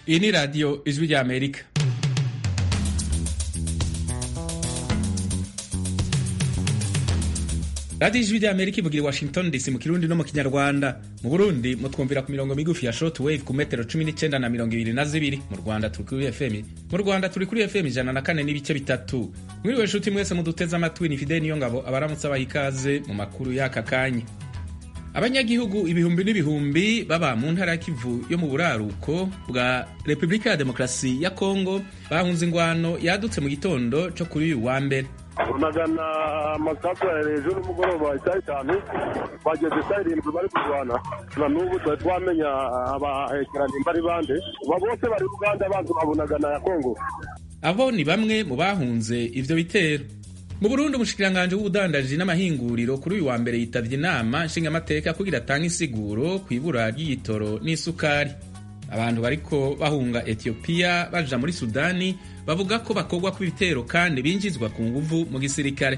iyi ni radiyo ijwi rya amerika radiyo ijwi rya amerika ivugira i washington dc mu kirundi no mu kinyarwanda mu burundi mutwumvira ku mirongo migufi ya short wave ku metero cumi n'icyenda na mirongo ibiri na zibiri mu rwanda turi kuri fm mu rwanda turi kuri fm ijana na kane n'ibice bitatu mwiriwe nshuti mwese muduteze amatwi ni fide niyo ngabo abaramutse abaha ikaze mu makuru y'aka kanya abanyagihugu ibihumbi n'ibihumbi baba mu ntara ya kivu yo mu buraruko bwa repubulika ya demokarasi ya kongo bahunze ingwano yadutse mu gitondo cyo kuri uyu wa mbere magana amasaku ya hejuru n'umugoroba isaha itanu bageze isaha irindwi bari kurwana na n'ubu twari twamenya abahekeranye imbari bande aba bose bari uganda abanza babunagana ya kongo abo ni bamwe mu bahunze ivyo bitero mu burundi umushikiranganji w'ubudandaji n'amahinguriro kuri uyu wa mbere yitavye inama nshingamateka kugira atange insiguro ku ibura ry'igitoro n'isukari abantu bariko bahunga etiyopiya baja muri sudani bavuga ko bakorwa kw'ibitero kandi binjizwa ku nguvu mu gisirikare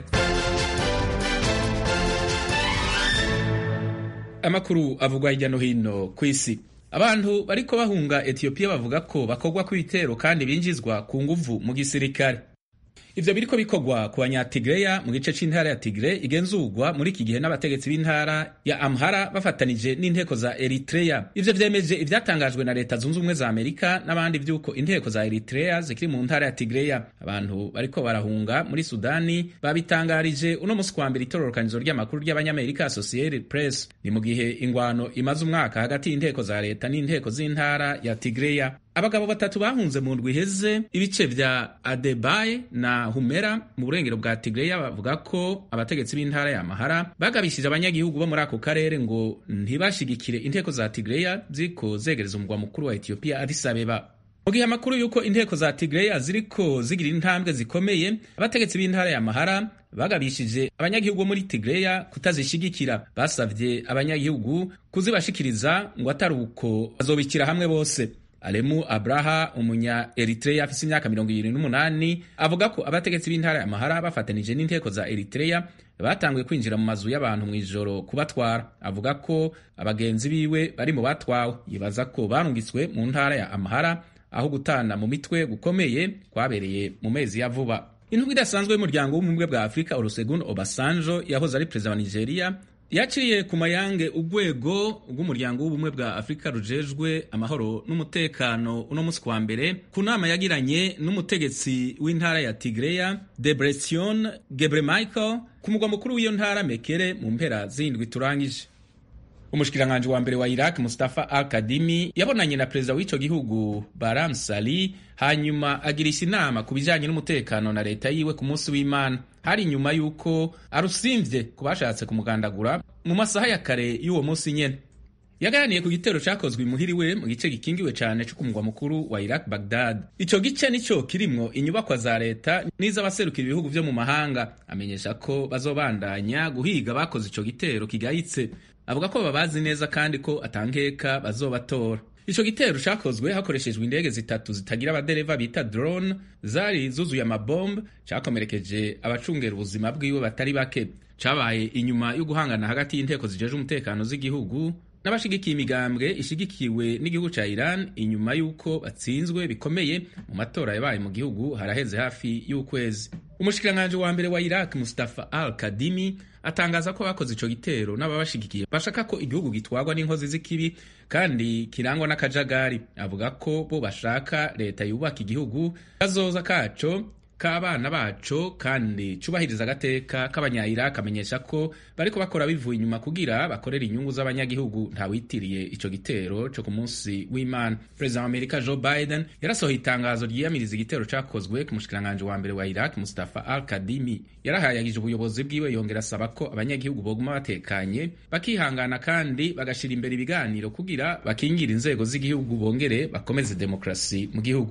amakuru avugwa hirya no hino ku isi abantu bariko bahunga etiyopiya bavuga ko bakorwa kw'ibitero kandi binjizwa ku nguvu mu gisirikare ivyo biriko bikorwa ku banyatigireya mu gice c'intara ya tigre igenzurwa muri iki gihe n'abategetsi b'intara ya amhara bafatanije n'inteko za eritreya ivyo vyemeje ivyatangajwe na leta zunze ubumwe za amerika n'abandi vy'uko inteko za eritreya zikiri mu ntara ya tigreya abantu bariko barahunga muri sudani babitangarije uno musi kwa mbere itororokanizo ry'amakuru ry'abanyamerika associated press ni mu gihe ingwano imaze umwaka hagati y'inteko za leta n'inteko z'intara ya tigreya abagabo batatu bahunze mu ndwi iheze ibice vya adebaye na humera mu burengero bwa tigreya bavuga ko abategetsi b'intara ya mahara bagabishije abanyagihugu bo muri ako karere ngo ntibashigikire inteko za tigreya ziriko zegereza umugwa mukuru wa etiyopiya addis abeba mu gihe amakuru y'uko inteko za tigreya ziriko zigira intambwe zikomeye abategetsi b'intara ya mahara bagabishije abanyagihugu bo muri tigreya kutazishigikira basavye abanyagihugu kuzibashikiriza ngo atari uko bazobikira hamwe bose Alemu Abraha umunya Eritrea afise imyaka mirongo ibiri n'umunani avuga ko abategetsi b'intara ya Mahara bafatanije n'inteko za Eritrea batanguye kwinjira mu mazu y'abantu mw'ijoro kubatwara avuga ko abagenzi biwe bari mu batwawe yibaza ko barungitswe mu ntara ya Amahara aho gutana mu mitwe gukomeye kwabereye mu mezi ya vuba intumwa idasanzwe y'umuryango w'ubumwe bwa Afurika Olusegun Obasanjo yahoze ari perezida wa Nigeria yaciye ku mayange urwego rw'umuryango w'ubumwe bwa afurika rujejwe amahoro n'umutekano uno munsi kwa mbere ku nama yagiranye n'umutegetsi w'intara ya tigreya debretion gebremichael ku mugwa mukuru w'iyo ntara mekere mu mpera z'indwi turangije umushikiranganji wa mbere wa iraq mustafa al kadimi yabonanye na perezida w'ico gihugu baram sali hanyuma agirisha inama ku bijanye n'umutekano na leta yiwe ku munsi w'imana hari inyuma y'uko arusimvye ku bashatse kumugandagura mu masaha ya kare y'uwo munsi nyene yaganiriye ku gitero cakozwe imuhiriwe mu gice gikingiwe cane co ku mugwa mukuru wa iraq bagdad ico gice nico kirimwo inyubakwa za leta n'iz'abaserukira ibihugu vyo mu mahanga amenyesha ko bazobandanya guhiga bakoze ico gitero kigayitse avuga ko babazi neza kandi ko atankeka bazobatora ico gitero cakozwe hakoreshejwe indege zitatu zitagira abadereva bita drone zari zuzuye amabombe cakomerekeje abacungera ubuzima bwiwe batari bake cabaye inyuma yo guhangana hagati y'inteko zijeje umutekano z'igihugu n'abashigikiye imigambwe ishigikiwe n'igihugu ca Iran inyuma y'uko batsinzwe bikomeye mu matora yabaye mu gihugu haraheze hafi y'ukwezi umushikiranganji wa mbere wa Iraq Mustafa Al Kadimi atangaza ko bakoze ico gitero n'ababashigikiye bashaka ko igihugu gitwarwa n'inkozi z'ikibi kandi kirangwa n'akajagari avuga ko bo bashaka leta yubaka igihugu kazoza kaco k'abana baco kandi cubahiriza agateka k'abanyayiraki amenyesha ko bariko bakora bivuye inyuma kugira bakorera inyungu z'abanyagihugu ntawitiriye ico gitero co ku munsi w'imana perezida wa amerika joe biden yarasohoye itangazo ryiyamiriza igitero cakozwe ku mushikiranganji wa mbere wa iraq mustafa al kadimi yarahayagije ubuyobozi bwiwe yongera asaba ko abanyagihugu boguma batekanye bakihangana kandi bagashira imbere ibiganiro kugira bakingira inzego z'igihugu bongere bakomeze demokrasi mu gihugu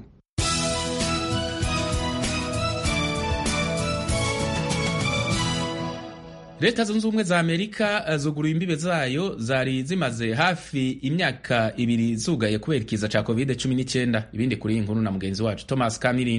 leta zunze ubumwe za amerika zuguruye imbibe zayo zari zimaze hafi imyaka ibiri zugaye kubera ikiza ca covid 19 ibindi kuri iyi nkuru na mugenzi wacu thomas kamirindi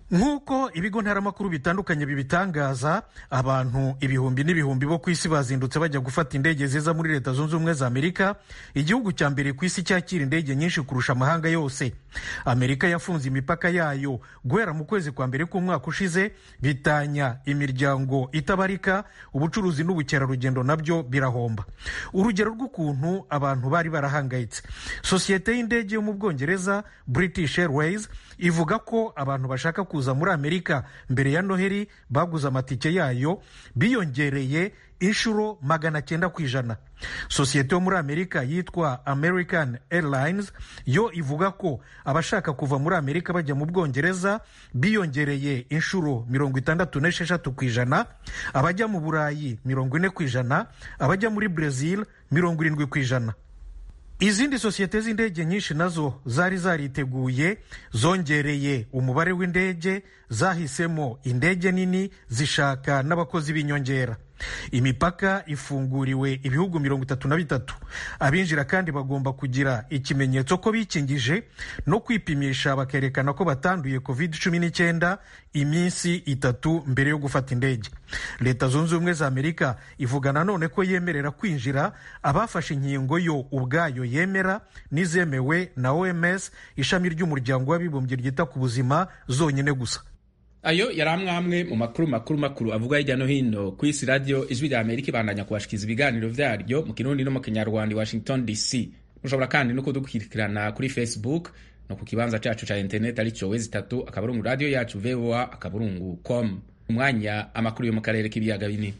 nk'uko ibigo ntaramakuru bitandukanye bibitangaza abantu ibihumbi n'ibihumbi bo ku isi bazindutse bajya gufata indege ziza muri leta zunze ubumwe za amerika igihugu cya mbere ku isi cyakira indege nyinshi kurusha amahanga yose amerika yafunze imipaka yayo guhera mu kwezi kwa mbere k'umwaka ushize bitanya imiryango itabarika ubucuruzi n'ubukerarugendo nabyo birahomba urugero rw'ukuntu abantu bari barahangayitse sosiyete y'indege yo mu bwongereza british airways ivuga ko abantu bashaka kuza muri amerika mbere ya noheli baguze amatike yayo biyongereye inshuro magana cyenda ku ijana sosiyete yo muri amerika yitwa american airlines yo ivuga ko abashaka kuva muri amerika bajya mu bwongereza biyongereye inshuro mirongo itandatu n'esheshatu ku ijana abajya mu burayi mirongo ine ku ijana abajya muri brezil mirongo irindwi ku ijana izindi sosiyete z'indege nyinshi nazo zari zariteguye zongereye umubare w'indege zahisemo indege nini zishaka n'abakozi b'inyongera imipaka ifunguriwe ibihugu mirongo itatu na bitatu abinjira kandi bagomba kugira ikimenyetso ko bikingije no kwipimisha bakerekana ko batanduye covid cumi n'icyenda iminsi itatu mbere yo gufata indege leta zunze ubumwe za amerika ivuga nanone ko yemerera kwinjira abafashe inkingo yo ubwayo yemera n'izemewe na oms ishami ry'umuryango w'abibumbye ryita ku buzima zonyine gusa ayo yari amwe mu makuru makuru makuru avuga hirya no hino ku isi radiyo ijwi rya amerika ibandanya kubashikiza ibiganiro vyaryo mu kirundi no mu kinyarwanda i washington dc mushobora kandi no kudukurikirana kuri facebook no ku kibanza cacu ca internet arico wezi itatu akaburungu radiyo yacu voa akaburungu com umwanya amakuru yo mu karere k'ibiyaga binini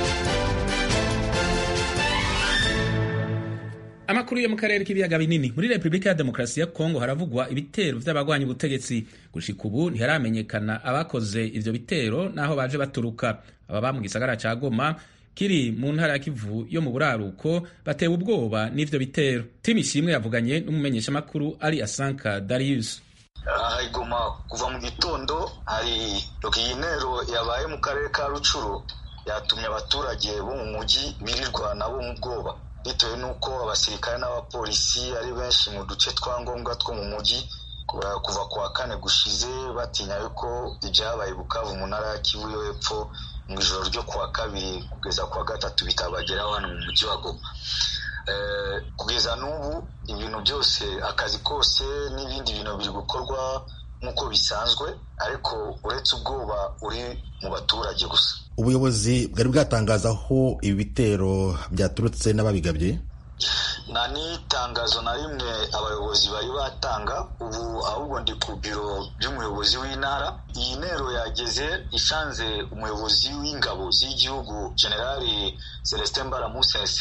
amakuru yo mu karere k'ibiyaga binini muri repubulika ya demokarasi ya kongo haravugwa ibitero vy'abagwanya ubutegetsi gushika ubu ntiharamenyekana abakoze ivyo bitero n'aho baje baturuka ababa mu gisagara ca goma kiri mu ntara ya kivu yo mu buraruko batewe ubwoba n'ivyo bitero timu ishimwe yavuganye n'umumenyeshamakuru ari asanka darius aha igoma kuva mu gitondo hari intero yabaye mu karere ka rucuru yatumye abaturage bo mu mujyi birirwa nabo mu bwoba bitewe n'uko abasirikare n'abapolisi ari benshi mu duce twa ngombwa two mu mujyi kuva ku wa kane gushize batinya yuko ibyabaye bukavu mu ntara ya kivu yo hepfo mu ijoro ryo ku wa kabiri kugeza ku wa gatatu bitabageraho hano mu mujyi wa goma kugeza n'ubu ibintu byose akazi kose n'ibindi bintu biri gukorwa nk'uko bisanzwe ariko uretse ubwoba uri mu baturage gusa ubuyobozi bwari bwatangaza aho ibi bitero byaturutse n'ababigabye nta n'itangazo na rimwe abayobozi bari batanga ubu ahubwo ndi ku biro by'umuyobozi w'intara iyi ntero yageze isanze umuyobozi w'ingabo z'igihugu generali celestin mbaramusese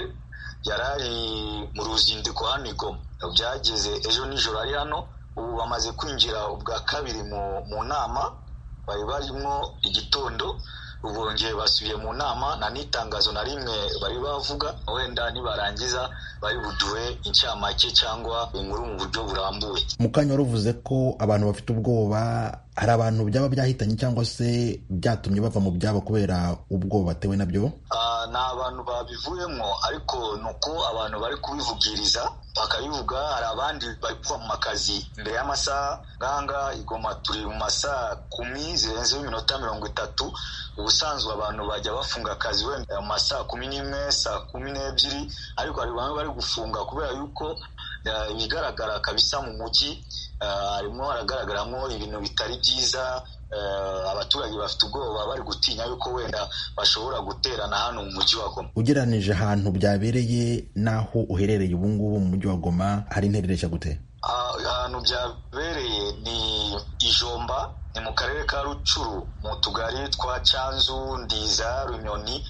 yari ari mu ruzinduko hano igoma byageze ejo nijoro ari hano ubu bamaze kwinjira ubwa kabiri mu nama bari barimo igitondo bongeye basubiye mu nama nta n'itangazo na rimwe bari bavuga wenda nibarangiza bari buduhe incamake cyangwa inkuru mu buryo burambuye mu kanya wari uvuze ko abantu bafite ubwoba hari abantu byaba byahitanye cyangwa se byatumye bava mu byabo kubera ubwoba batewe nabyo ni abantu babivuyemo ariko ni uko abantu bari kubivugiriza bakabivuga hari abandi bari kuva mu makazi mbere y'amasaha nganga igoma turi mu masaha kumi zirenzeho iminota mirongo itatu ubusanzwe abantu bajya bafunga akazi wenda mu masaha kumi n'imwe saa kumi n'ebyiri ariko hari bamwe bari gufunga kubera yuko ibigaragara kabisa mu mujyi harimo haragaragaramo ibintu bitari byiza abaturage bafite ubwoba bari gutinya yuko wenda bashobora guterana hano mu mujyi wa goma ugereranije ahantu byabereye n'aho uherereye ubu ngubu mu mujyi wa goma hari interereshya gute ahantu byabereye ni ijomba ni mu karere ka rucuru mu tugari twa cyanzu ndiza runyoni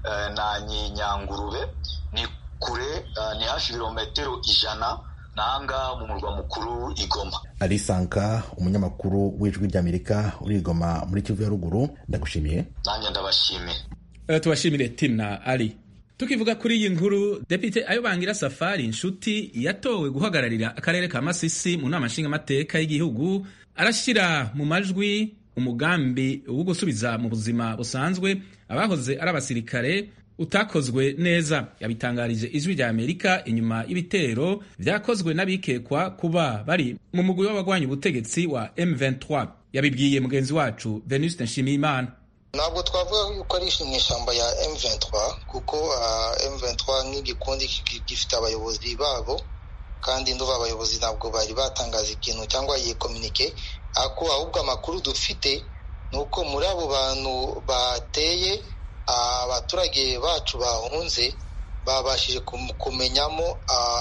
na nyangurube ni kure ni hafi ibirometero ijana nanga mu murwa mukuru igoma arisanka umunyamakuru w'ijwi ry'amerika uri igoma muri kivu ya ruguru ndagushimiye nanjye ndabashimiye tubashimire tina ari tukivuga kuri iyi nkuru depite ayo bangira safari inshuti yatowe guhagararira akarere ka masisi mu nama nshingamateka y'igihugu arashyira mu majwi umugambi wo gusubiza mu buzima busanzwe abahoze ari abasirikare utakozwe neza yabitangarije ijwi rya amerika inyuma y'ibitero byakozwe n'abikekwa kuba bari mu mugwi w'abagwanya ubutegetsi wa M23 yabibwiye mugenzi wacu venuste nshimiyimana ntabwo twavuga yuko ari inyeshyamba ya M23 kuko M23 nk'igikundi gifite abayobozi babo kandi nduva abayobozi ntabwo bari batangaza ikintu cyangwa yikominike ako ahubwo amakuru dufite ni uko muri abo bantu bateye abaturage bacu bahunze babashije kumenyamo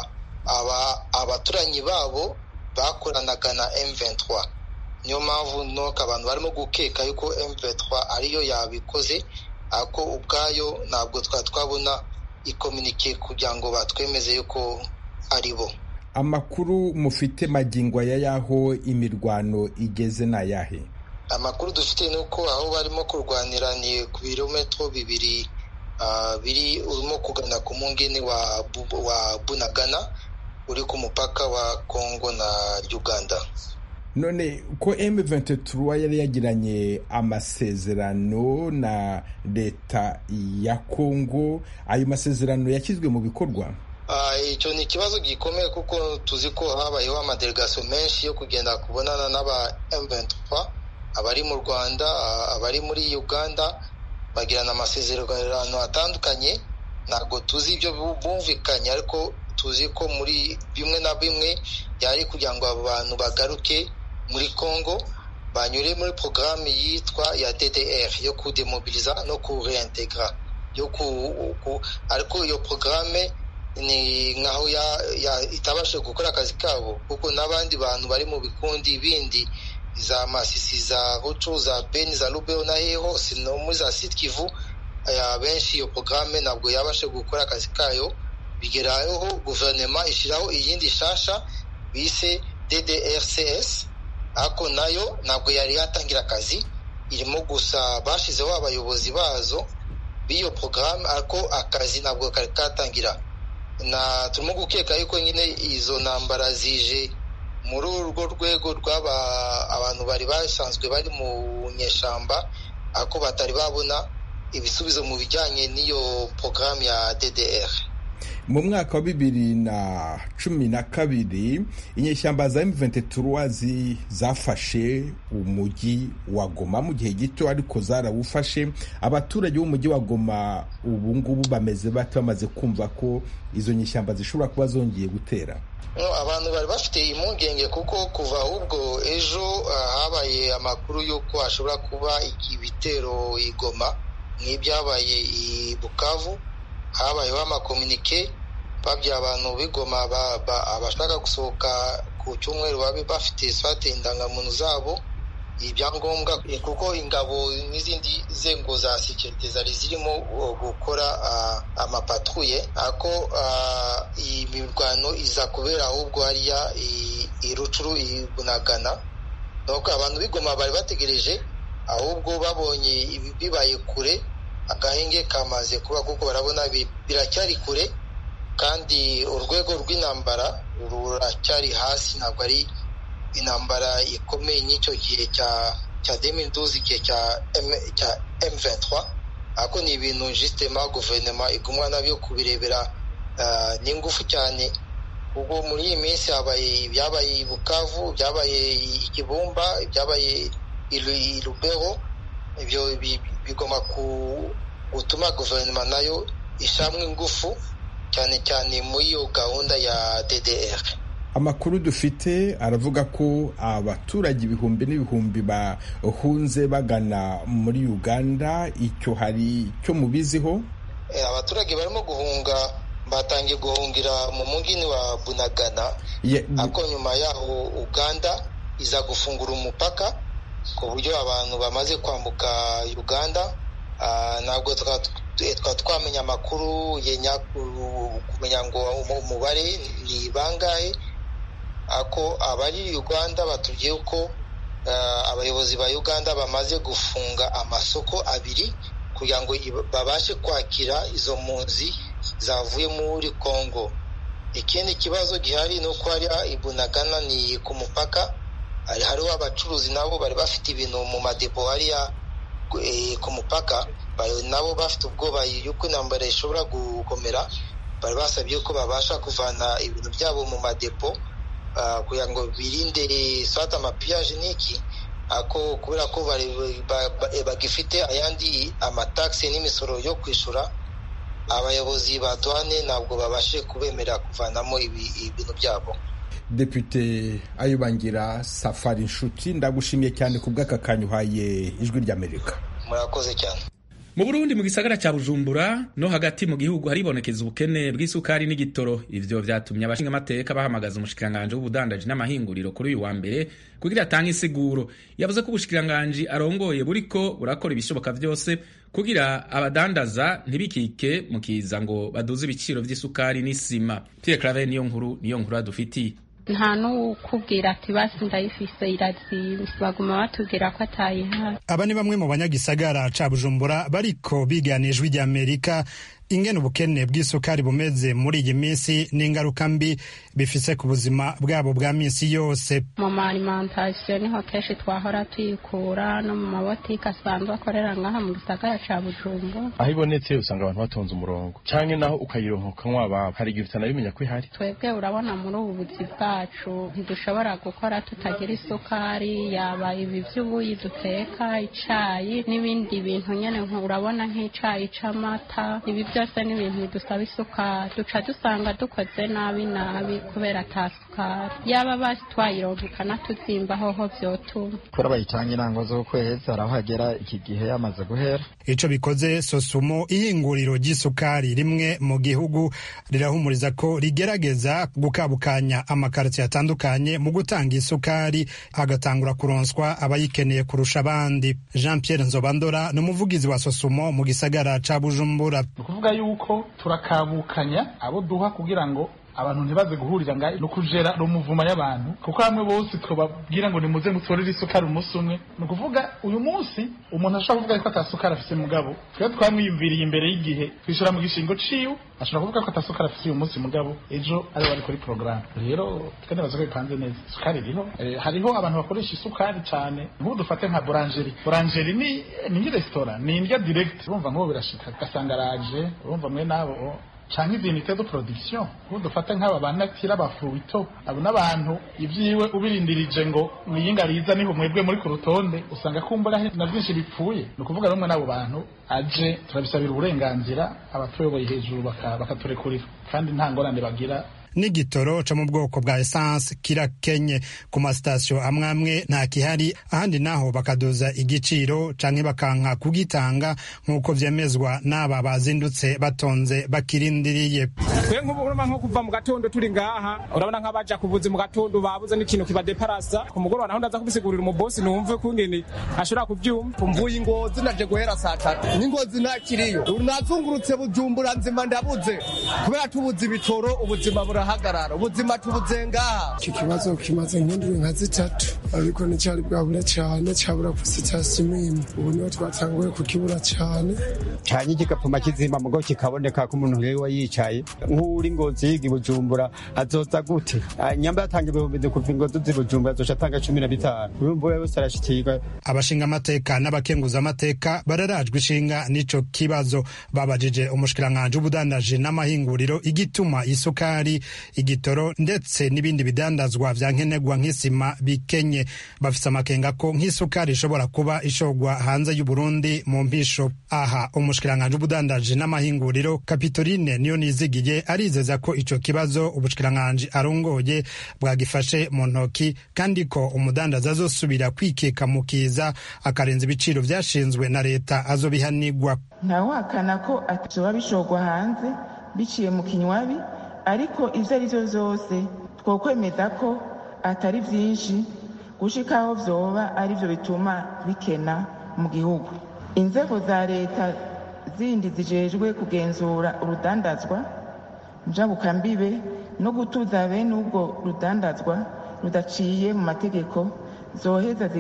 abaturanyi babo bakoranaga na M23 niyo mpamvu nuko abantu barimo gukeka yuko M23 ariyo yabikoze ariko ubwayo ntabwo twari twabona ikominike kugira ngo batwemeze yuko ari bo amakuru mufite magingo aya y'aho imirwano igeze ni ayahe amakuru dufite ni uko aho barimo kurwanira ni ku birometero bibiri biri urimo kugana ku mungini wa bunagana uri ku mupaka wa kongo na uganda none ko M23 yari yagiranye amasezerano na leta ya Kongo ayo masezerano yashyizwe mu bikorwa icyo ni ikibazo gikomeye kuko tuzi ko habayeho amadelegasiyo menshi yo kugenda kubonana n'aba M23 abari mu Rwanda abari muri Uganda bagirana amasezerano atandukanye ntabwo tuzi ibyo bumvikanye ariko tuzi ko muri bimwe na bimwe byari kugira ngo abo bantu bagaruke muri congo banyure muri porogaramu yitwa ya ddr yo kudemobiliza no kureintegra ariko iyo porogaramu ni nkaho itabasha gukora akazi kabo kuko n'abandi bantu bari mu bikundi bindi za masisi za rucu za beni za rubeo na he hose no muri za sitkivu benshi iyo porogaramu ntabwo yabasha gukora akazi kayo bigeraho guverinoma ishyiraho iyindi shasha bise ddrcs ariko nayo ntabwo yari yatangira akazi irimo gusa bashyizeho abayobozi bazo b'iyo porogaramu ariko akazi ntabwo kari katangira na turimo gukeka yuko nyine izo ntambara zije muri urwo rwego rw'aba abantu bari basanzwe bari mu nyeshyamba ariko batari babona ibisubizo mu bijyanye n'iyo porogaramu ya ddr mu mwaka wa bibiri na cumi na kabiri inyeshyamba za M23 zafashe umujyi wa Goma mu gihe gito ariko zarawufashe abaturage b'umujyi wa Goma ubu ngubu bameze bate bamaze kumva ko izo nyeshyamba zishobora kuba zongeye gutera abantu bari bafite impungenge kuko kuva ahubwo ejo habaye amakuru y'uko hashobora kuba ibitero i Goma nk'ibyabaye i Bukavu habayeho amakominike babya abantu b'igoma abashaka gusohoka ku cyumweru babe bafite swate indangamuntu zabo ibyangombwa kuko ingabo n'izindi nzego za sekirite zari zirimo gukora amapatruye ako imirwano iza kubera ahubwo hariya irucuru ibunagana nuko abantu b'igoma bari bategereje ahubwo babonye bibaye kure agahenge kamaze kuba kuko barabona biracyari kure kandi urwego rw'intambara ruracyari hasi ntabwo ari intambara ikomeye nk'icyo gihe cya cya demiduzi igihe cya M23 ariko ni ibintu jisitema guverinoma igumwa nabyo kubirebera n'ingufu cyane ubwo muri iyi minsi habaye ibyabaye i bukavu byabaye ikibumba ibyabaye i rubero ibyo bigomba gutuma guverinoma nayo ishamwe ingufu cyane cyane muri iyo gahunda ya ddr amakuru dufite aravuga ko abaturage ibihumbi n'ibihumbi bahunze bagana muri uganda icyo hari icyo mubiziho abaturage barimo guhunga batangiye guhungira mu mugini wa bunagana ariko nyuma yaho uganda iza gufungura umupaka ku buryo abantu bamaze kwambuka uganda ntabwo twa twamenya amakuru kumenya ngo umubare ni bangahe ako abari uganda batubwiye ko abayobozi ba uganda bamaze gufunga amasoko abiri kugira ngo babashe kwakira izo mpunzi zavuye muri congo ikindi kibazo gihari ni uko hari ibunagana ni ku mupaka hariho abacuruzi nabo bari bafite ibintu mu madepo hariya ku mupaka nabo bafite ubwoba yuko intambara ishobora gukomera bari basabye ko babasha kuvana ibintu byabo mu madepo kugira ngo birinde swata amapiyaje n'iki ako kubera ko bagifite ayandi amatagisi n'imisoro yo kwishyura abayobozi ba duwane ntabwo babashe kubemerera kuvanamo ibintu byabo depute ayubangira safari inshuti ndagushimiye cyane ku bw'aka kanya uhaye ijwi ry'amerika murakoze cyane mu burundi mu gisagara cya bujumbura no hagati mu gihugu haribonekeza ubukene bw'isukari n'igitoro ivyo vyatumye abashinga amateka bahamagaza umushikiranganji w'ubudandaji n'amahinguriro kuri uyu wa mbere kugira atange insiguro yavuze ko ubushikiranganji arongoye buriko burakora ibishoboka vyose kugira abadandaza ntibikike mu kiza ngo baduze ibiciro vy'isukari n'isima pierre clave niyo nkuru niyo nkuru adufitiye nta n'ukubwira ati basi ndayifise irazimvye baguma batubwira ko atayihari aba ni bamwe mu banyagisagara ca bujumbura bariko bigana ijwi ry'amerika ingene ubukene bw'isukari bumeze muri iyi minsi n'ingaruka mbi bifise ku buzima bwabo bwa minsi yose mu ma alimentation niho kenshi twahora tuyikura no mu mabotike asanzwe akorera ngaha mu gisagara ca bujumbura aho ibonetse usanga abantu batonze umurongo canke naho ukayironka ukanywa ababo hari igihe utanabimenya ko ihari twebwe urabona muri ubu buzi bwacu ntidushobora gukora tutagira isukari yaba ibi vy'ubuyi duteka icayi n'ibindi bintu nyene urabona nk'icayi c'amata ibi byose ni ibintu bidusaba isukari duca dusanga dukoze nabi nabi kubera ata sukari yaba basi twayironka ikanatuzimba hoho vyotuma kubera bayitanga intango z'ukwezi hari aho hagera iki gihe yamaze guhera ico bikoze sosumo ihinguriro ry'isukari rimwe mu gihugu rirahumuriza ko rigerageza gukabukanya amakaritiye atandukanye mu gutanga isukari hagatangura kuronswa abayikeneye kurusha abandi jean pierre nzobandora ni umuvugizi wa sosumo mu gisagara ca bujumbura kuvuga yuko turakabukanya abo duha kugira ngo abantu ntibaze guhurira nga no kujera rumuvuma y'abantu kuko hamwe bose twababwira ngo nimuze mutworere isukari umunsi umwe ni ukuvuga uyu munsi umuntu ashobora kuvuga ko atasukari afise mugabo twe twamwiyumviriye imbere y'igihe twishura mu gishingo ciwe ashobora kuvuga ko atasukari afise uyu munsi mugabo ejo ari bari kuri porogaramu rero twe nibaza ko bipanze neza isukari iriho eh, hariho abantu bakoresha isukari cyane nk'ubu dufate nka burangeri burangeri ni ni nk'iresitora ni indya direct urumva nk'ubu birashika ugasanga araje urumva mwe nabo canke izinite de production ubu dufata nk'aba banatira abafuito abo n'abantu ivyiwe ubirindirije ngo mwiyinga riza niho mwebwe muri ku rutonde usanga kumbura na byinshi bipfuye ni ukuvuga rumwe n'abo bantu aje turabisabira uburenganzira abatuyoboye hejuru bakaturekurira kandi nta ngorane bagira n'igitoro co mu bwoko bwa esanse kirakenye ku masitasiyo amwe amwe nta kihari ahandi naho bakadoza igiciro canke bakanka kugitanga nk'uko vyemezwa n'aba bazindutse batonze bakirindiriye twe nk'ubu urumva nko kuva mu gatondo turi ngaha urabona nk'abaja kuvuza mu gatondo babuze n'ikintu kibadeparasa ku mugoroba naho ndaza kubisigurira umubosi numve kungene ashobora kuvyumva mvuye ingozi naje guhera saa tatu n'ingozi ntakiriyo nazungurutse bujumbura nzima ndabuze kubera tubuze ibitoro ubuzima burahagarara ubuzima tubuze ngaha iki kibazo kimaze nk'indwi nka zitatu ariko nticyari bwabura cyane cyabura ku sitasiyo imwe ubu niho twatanguye kukibura cyane cyane kigapfuma kizimba mugo kikaboneka ko umuntu ngewe yicaye nk'uri ngozi yiga i bujumbura azoza gute nyamba yatanga ibihumbi kuva ingozi z'i bujumbura azoca atanga cumi na bitanu urumva we wese arashikirwa abashinga amateka n'abakenguza amateka bararajwe ishinga n'ico kibazo babajije umushikiranganji w'ubudandaji n'amahinguriro igituma isukari igitoro ndetse n'ibindi bidandazwa vya nkenerwa nk'isima bikenye bafise amakenga ko nk'isukari ishobora kuba ishogwa hanze y'uburundi mu mpisho aha umushikiranganji w'ubudandaji n'amahinguriro kapitoline niyo nizigiye arizeza ko ico kibazo ubushikiranganji arongoye bwagifashe mu ntoki kandi ko umudandaza azosubira kwikeka mu kiza akarenza ibiciro vyashinzwe na leta azobihanigwa ntawahakana ko atoba bishogwa hanze biciye mu kinywabi ariko ivyo ari vyo vyose twokwemeza ko atari vyinshi gushika aho vyoba ari vyo bituma bikena mu gihugu inzego za leta zindi zijejwe kugenzura urudandazwa njabukambibe no gutuza bene ubwo rudandazwa rudaciye mu mategeko zoheza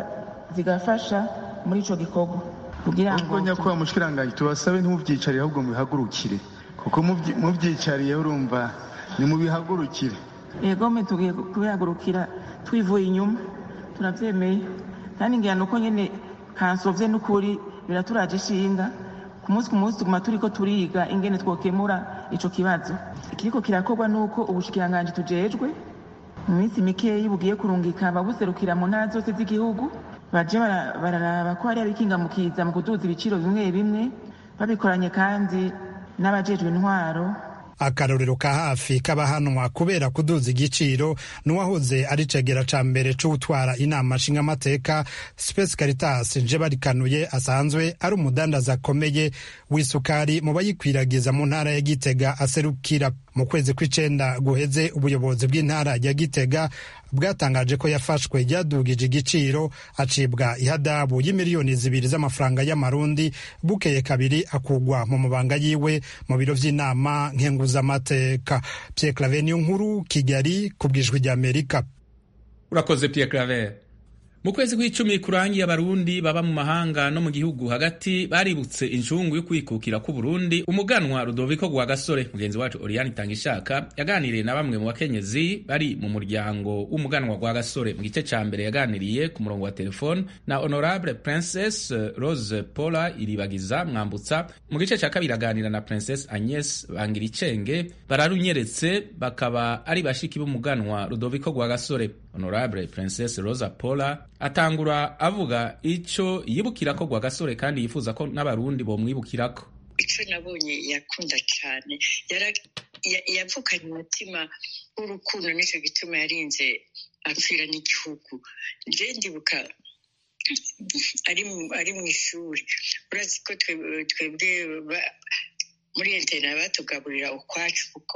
zigafasha muri ico gikorwa kugira ngo nyakubahwa mushikiranganje tubasabe ntimuvyicariye ahubwo mubihagurukire kuko mubyicariye urumva ni mubihagurukire yegome tugiye kubihagurukira twivuye inyuma turabyemeye kandi ngira nuko nyine kansovye n'ukuri biraturaje ishinga ku munsi ku munsi tuguma turiko turiga ingene twokemura ico kibazo ikiriko kirakorwa nuko ubushikiranganje tujejwe mu minsi mikeyi bugiye kurungika ababuserukira mu ntara zose z'igihugu baje bararaba ko hariho abikingamukiza mu kuduza ibiciro bimwe bimwe babikoranye kandi n'abajejwe intwaro akarorero ka hafi k'abahanwa kubera kuduza igiciro n'uwahoze ari cegera ca mbere c'utwara inama nshingamateka Space Caritas nje barikanuye asanzwe ari umudandaza akomeye w'isukari mu bayikwiragiza mu ntara ya Gitega aserukira mu kwezi kw'icenda guheze ubuyobozi bw'intara ya Gitega bwatangaje ko yafashwe ryadugije igiciro acibwa ihadabu y'imiliyoni zibiri z'amafaranga y'amarundi bukeye kabiri akugwa mu mabanga yiwe mu biro vy'inama nkenguzamateka Pierre Claver niyo nkuru Kigali ku bwijwi ry'Amerika urakoze Pierre Claver mu kwezi kw'icumi kurangiye abarundi baba mu mahanga no mu gihugu hagati baributse injungu yo kwikukira ku Burundi umuganwa Rudoviko Rwagasore mugenzi wacu Oriane Tangishaka yaganiriye na bamwe mu bakenyezi bari mu muryango w'umuganwa Rwagasore mu gice ca mbere yaganiriye ku murongo wa telefone na Honorable Princess Rose Paula Iribagiza Mwambutsa mu gice ca kabiri aganira na Princess Agnes Bangiricenge bararunyeretse bakaba ari bashiki b'umuganwa Rudoviko Rwagasore Honorable Princess Rosa Paula atangura avuga ico yibukira ko Rwagasore kandi yifuza ko n'abarundi bomwibukirako ico nabonye yakunda cane yavukanye umutima w'urukundo nico gituma yarinze apfira n'igihugu je ndibuka ari mu ishuri urazi ko twebwe muri internet batugaburira ukwacu kuko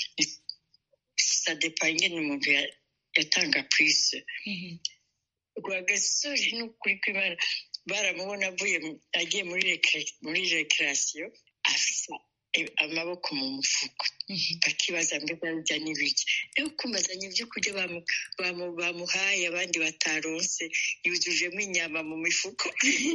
sadepa ingene umuntu yatanga prise rwagasore n'ukuri kw'imana baramubona avuye agiye muri rekerasiyo afite amaboko mu mufuko bakibaza mbega bijya n'ibiki rero kumazanya ibyo kurya bamuhaye abandi bataronse yuzujemo inyama mu mifuko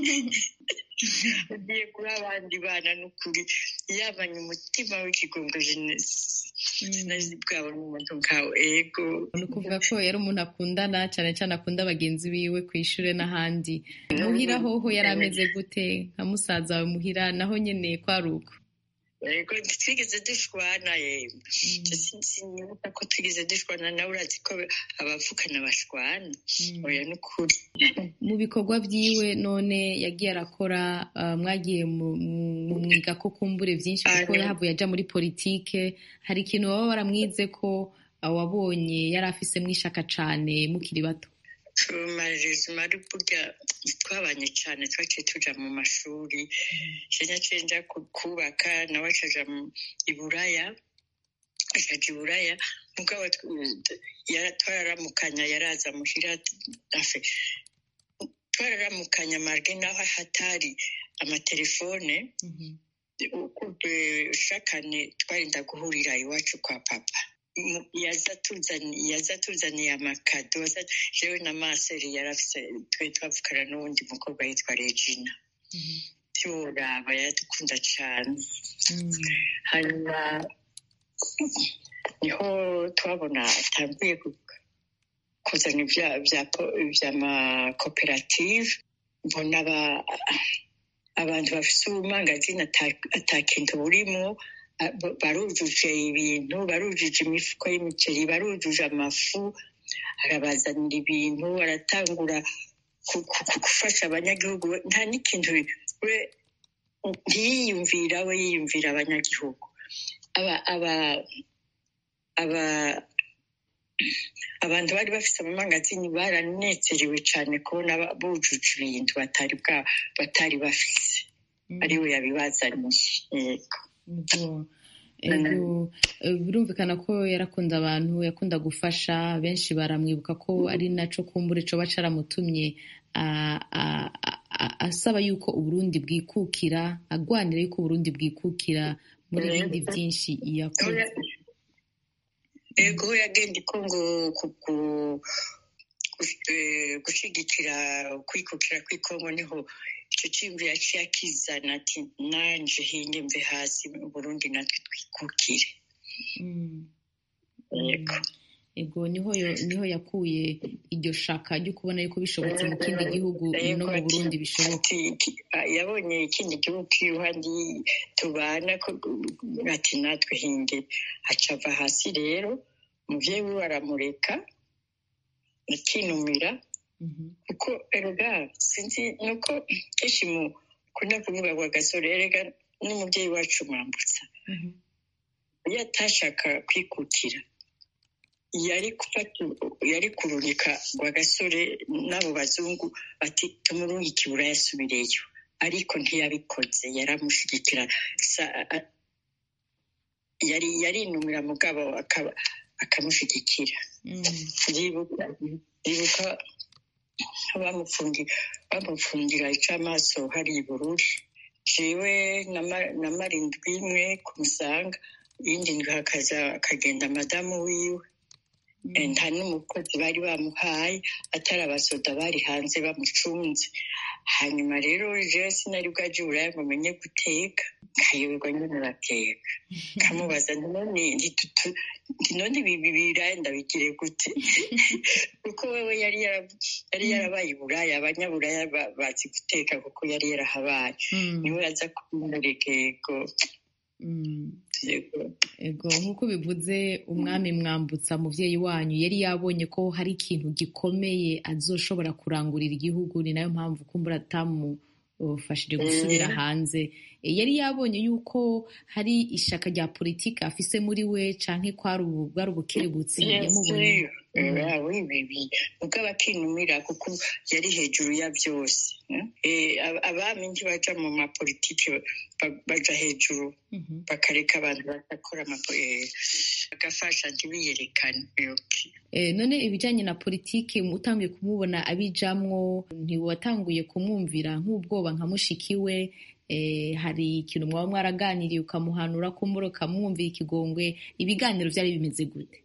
agiye guha abandi bana n'ukuri yabanye umutima w'ikigongo jenesi bwabo n'umuntu nkawe ego ni ukuvuga ko yari umuntu akundana cyane cyane akunda bagenzi biwe ku ishuri n'ahandi muhira hoho yari ameze gute nka musaza wawe muhira naho nyine kwari uko yego twigeze dushwana yemwe sinibuka ko twigeze dushwana nawe urazi ko abavukana bashwana oya ni ukuri mu bikorwa byiwe none yagiye arakora mwagiye mu mwiga ko kumbure byinshi kuko yahavuye ajya muri politike hari ikintu baba baramwize ko wabonye yari afise mwishaka cyane mukiri bato marezima ari burya twabanye cyane twaciye tuja mu mashuri kenya cenja kubaka nawe acaja i buraya acaja i buraya mugabo twararamukanya yaraza muhira afe twararamukanya marge naho hatari amatelefone shakane twarinda guhurira iwacu kwa papa yaza tuzaniye amakado jewe na maseri yarafise twe twavugana n'uwundi mukobwa yitwa regina tiworaba yaradukunda cane hanyuma niho twabona atanguye kuzana vy'amakoperative mbona abantu bafise ubumangazini ata kintu burimwo barujuje ibintu barujuje imifuko y'imiceri barujuje amafu arabazanira ibintu aratangura gufasha abanyagihugu nta n'ikintu we ntiyiyumvira we yiyumvira abanyagihugu abantu bari bafite amamangazini baranezerewe cyane kubona bujuje ibintu batari batari bafise ariwe yabibazaniye yego birumvikana ko yarakunda abantu yakunda gufasha benshi baramwibuka ko ari naco kumbura ico baca aramutumye asaba yuko uburundi bwikukira agwanira yuko uburundi bwikukira muri bindi byinshi yakoze ego yagenda ikongo gushigikira kwikukira kw'ikongo niho icyo cyimbo yaciye akizana ati nanje hinge mve hasi mu burundi natwe twikukire yego ego niho niho yakuye iryo shaka ryo kubona yuko bishobotse mu kindi gihugu no mu burundi bishoboka yabonye ikindi gihugu iruhande tubana ati natwe hinge acava hasi rero umuvyeyi wiwe aramureka akinumira kuko erega sinzi nuko kenshi mukunda kuvuga ngo agasore erega n'umubyeyi wacu mwambutsa iyo atashaka kwikukira yari gufata yari kurunika ngo agasore n'abo bazungu bati tumurunge ikibura yasubireyo ariko ntiyabikoze yaramushyigikira yari yarinumira mugabo akamushyigikira ndibuka bamufungira icamaso hari ibururi jewe na marindwi imwe ku musanga iyindi ndwi hakaza akagenda madamu wiwe nta n'umukozi bari bamuhaye atari abasoda bari hanze bamucunze hanyuma rero jewe sinari bwaje uburaya ngo menye guteka nkayoberwa nyine bateka kamubaza none ibi biraya ndabigire gute kuko wewe yari yarabaye uburaya abanyaburaya bazi guteka kuko yari yarahabaye niwe aza kumureka yego ego nk'uko bivuze umwami mwambutsa mubyeyi wanyu yari yabonye ko hari ikintu gikomeye azoshobora kurangurira igihugu ni nayo mpamvu kumbura atamufashije gusubira hanze yari yabonye yuko hari ishaka rya politiki afise muri we canke kwari bwari ubukerebutsi yamubonye ubwo abakinumira kuko yari hejuru ya byose abami ntibaja mu mapolitiki baja hejuru bakareka abantu bagakora bagafasha ntibiyerekane none ibijyanye na politiki utangiye kumubona abijamwo ntiwatanguye kumwumvira nk'ubwoba nka mushiki we hari ikintu mwaba mwaraganiriye ukamuhanura kumbura ukamwumvira ikigongwe ibiganiro byari bimeze gute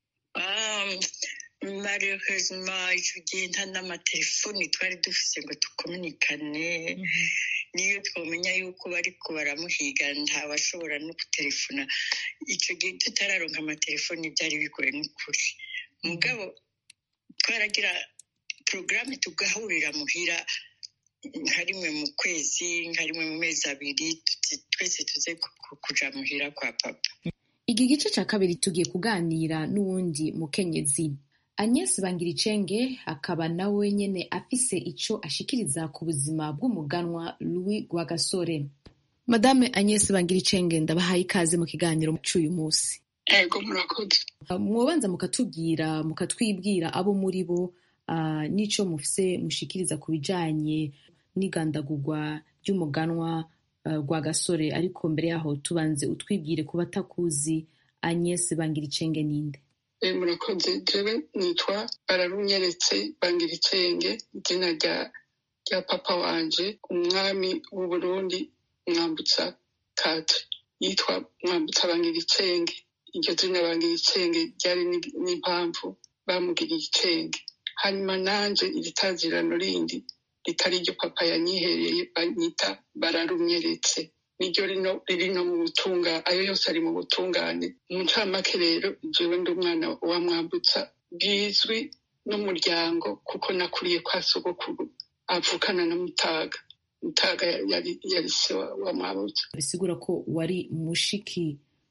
marehezima icyo gihe nta n'amatelefoni twari dufite ngo dukominikane niyo twamenya yuko bari ko baramuhiga ntawashobora no gutelefona icyo gihe tutararonka amatelefoni byari bigoye n'ukuri mugabo twaragira porogaramu tugahurira muhira nka rimwe mu kwezi nka rimwe mu mezi abiri twese tuze kuja muhira kwa papa iki gice cya kabiri tugiye kuganira n'uwundi mukenyezi Agnes Bangiricenge akaba nawe nyene afise ico ashikiriza ku buzima bw'umuganwa Louis Rwagasore Madame Agnes Bangiricenge ndabahaye ikaze mu kiganiro c'uyu munsi ego murakoze mwobanza mukatubwira mukatwibwira abo muri bo uh, n'ico mufise mushikiriza ku bijanye n'igandagurwa ry'umuganwa uh, Rwagasore ariko mbere yaho tubanze utwibwire ku batakuzi Agnes Bangiricenge ninde murakoze jewe nitwa bararunyeretse bangira icenge izina rya rya papa wanje umwami w'uburundi mwambutsa katre yitwa mwambutsa bangira icenge iryo zina bangira icenge ryari n'impamvu bamugiriye icenge hanyuma nanje iritazirano rindi ritari ryo papa yanyihereye banyita bararunyeretse niryo riri no mu butunga ayo yose ari mu butungane mu ncamake rero jewe ndi umwana wa mwambutsa bwizwi n'umuryango kuko nakuriye kwa sogokuru avukana na mutaga mutaga yari yari se wa mwambutsa bisigura ko wari mushiki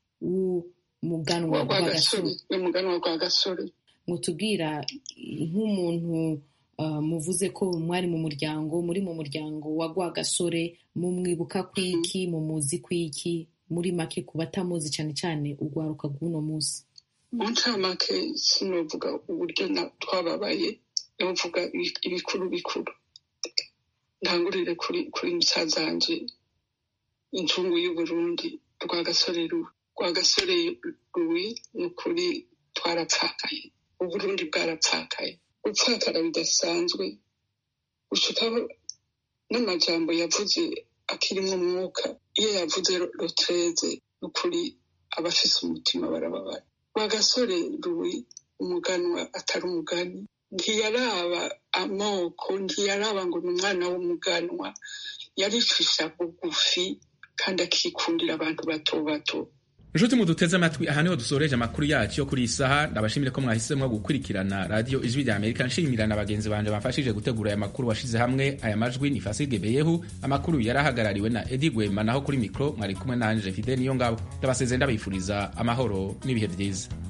w'umuganwa rwa gasore n'umuganwa rwa gasore mutubwira nk'umuntu muvuze ko mwari mu muryango muri mu muryango wa Rwagasore mumwibuka kwiki mumuzi kwiki muri make ku batamuzi cyane cyane urwaruka rw'uno munsi mu ncamake sinovuga uburyo twababaye novuga ibikuru bikuru ntangurire kuri kuri musaza wanje incungu y'uburundi rwagasore ruwe rwagasore ruwi ni ukuri twarapfakaye uburundi bwarapfakaye gupfakara bidasanzwe gushikaho n'amajambo yavuze akirimwo umwuka iyo yavuze rotreze n'ukuri abafise umutima barababara rwagasore ruwi umuganwa atari umugani ntiyaraba amoko ntiyaraba ngo ni umwana w'umuganwa yaricisha bugufi kandi akikundira abantu bato bato inshuti muduteze amatwi aha niho dusoreje amakuru yacu yo kuri iyi saha ndabashimire ko mwahisemo gukurikirana radiyo ijwi rya amerika nshimira na bagenzi banje bamfashije gutegura aya makuru washize hamwe aya majwi ni fasige beyehu amakuru yarahagarariwe na edi gwema naho kuri mikoro mwari kumwe nanje fide niyo ngabo ndabaseze ndabifuriza amahoro n'ibihe byiza